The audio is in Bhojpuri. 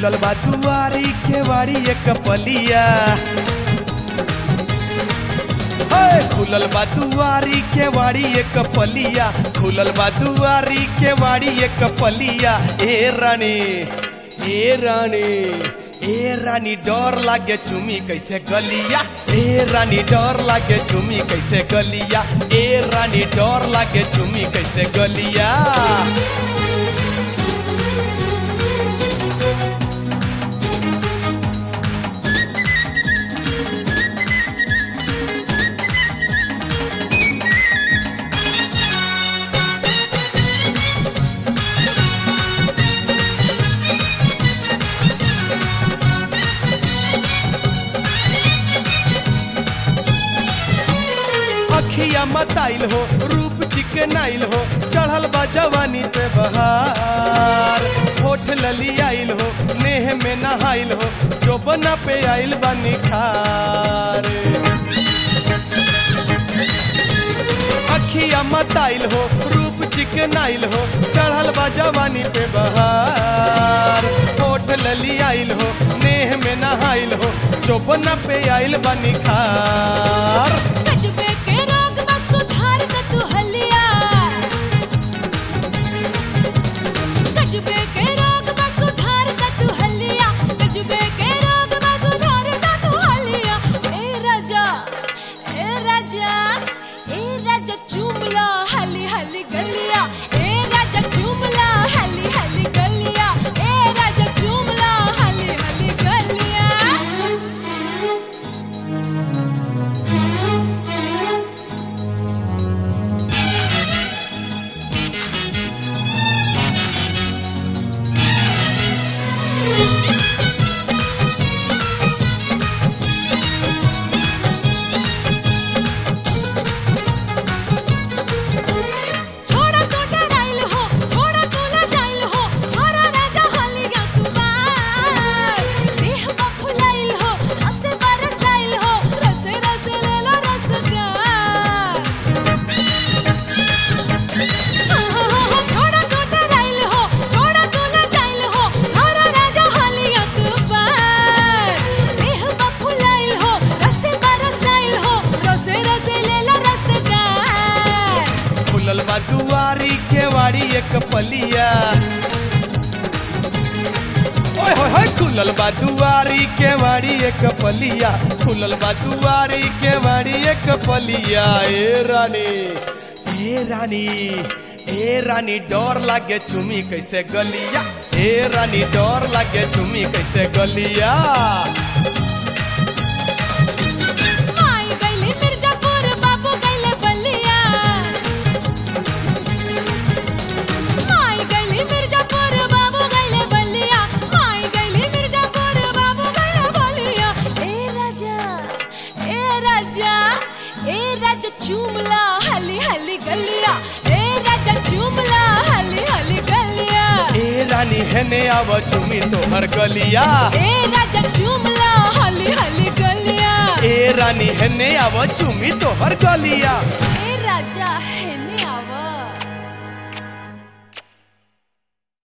खुलल बा दुआरी केवाड़ी एक पलिया ओए खुलल बा दुआरी केवाड़ी एक पलिया खुलल बा दुआरी केवाड़ी एक पलिया ए रानी ए रानी ए रानी डर लागे चुमी कैसे गलिया ए रानी डर लागे चुमी कैसे गलिया ए रानी डर लागे चुमी कैसे गलिया अखिया मताइल हो रूप चिकनाइल हो चढ़ल बा जवानी पे बहार होठ लली आइल हो नेह में नहाइल हो जो बना पे आइल बा निखार अखिया मताइल हो रूप चिकनाइल हो चढ़ल बा जवानी पे बहार होठ लली आइल हो नेह में नहाइल हो जो बना पे आइल बा निखार कजबे के रोग बा सुधार द तू हलिया कजबे के रोग बा सुधार द तू हलिया कजबे के रोग बा सुधार द तू हलिया ए राजा ए राजा ए राजा चुमला हली हली गलिया ए राजा चुमला हली हली गलिया ए राजा चुमला हली हली गलिया छोड़ा तो डराइल हो छोड़ा तो लजाइल हो छोरा राजा हलिया तू बार देह बा फुलाइल हो रसे बरसाइल हो रसे रसे लेला रसदार छोड़ा तो डराइल हो छोड़ा तो लजाइल हो छोरा राजा हलिया तू बार देह बा फुलाइल हो रसे बरसाइल हो रसे रसे लेला रसदार खुलल बा दुआरी केवाड़ी एक पलिया ओए होए होए खुलल बा दुआरी केवाड़ी एक पलिया खुलल बा दुआरी केवाड़ी एक पलिया ए रानी ए रानी ए रानी डर लागे चुमी कैसे गलिया ए रानी डर लागे चुमी कैसे गलिया माई गइले मिर्जापुर बाबू गइले बलिया माई गइले मिर्जापुर बाबू गइले बलिया माई गइले मिर्जापुर बाबू गइले बलिया ए राजा ए राजा ए राजा चुमला हली हली गलिया ए राजा चुमला हली हली गलिया ए रानी हेने आव चुमी तोहर गलिया ए राजा चुमला हली हली गलिया ए रानी हेने आव चुमी तोहर गलिया ए राजा हेने आव